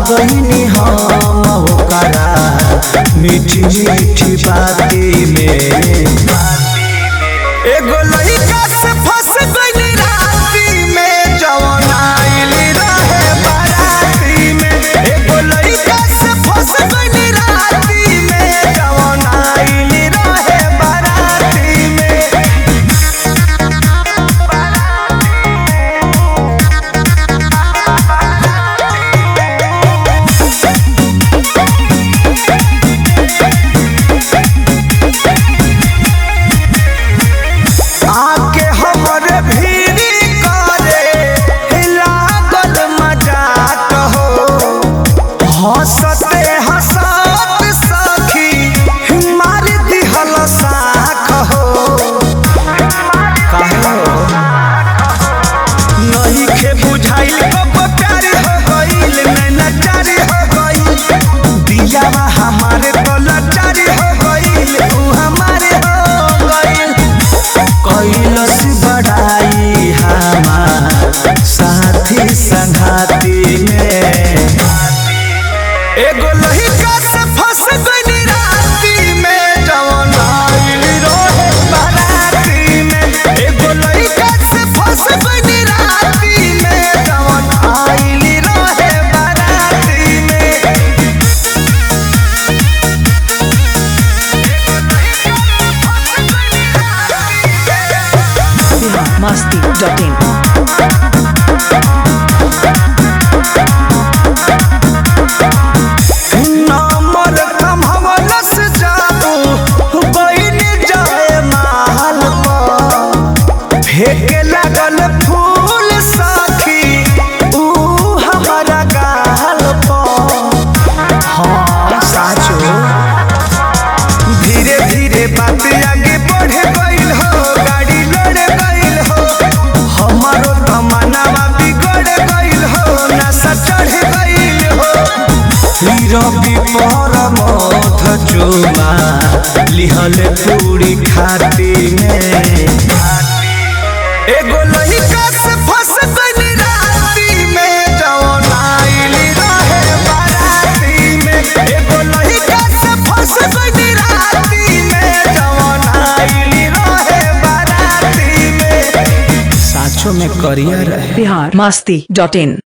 गईनी हम ओकरा मीठी मीठी बाती में एगो लइका से फंस गईली राती में जवन आइली रहे बाराती में एगो लइका से फंस गईली राती में जवन आइली रहे बाराती में आके हमरे भीड़ी करे लागल मजाक हो हंसते हंसत सखी मार दिहल साख हो काहे हो नहीं खे बुझाइल कब प्यारी हो गइल नैना चारी हो गइल दियावा हमारे तो लाचारी हो गइल ऊ हमारे हो गइल कैलस बढ़ाई हमार साथी संघाती में एगो लहिका से फंस गइनी राती में जवन आइल रहे बाराती में एगो लहिका से फंस गइनी राती में जवन आइल रहे बाराती में biharmasti.in नंबर कमहवलस जाबू बइन जाए महल पर फेंके लागल फूल साखी ऊ हमारा गाल पर हाँ साचो धीरे धीरे बात आगे बढ़े गइल हो गाड़ी लड़े गइल हो हमारो तमन्नावा बिगड़ गइल हो नशा चढ़ गइल हो रवि पर मध चुमा लिहल पूरी खाती में एगो लइका से फंस गइली राती में जवन आइली रहे बाराती में एगो लइका से फंस गइली राती में जवन आइली रहे बाराती में साचो में करियर रहे biharmasti.in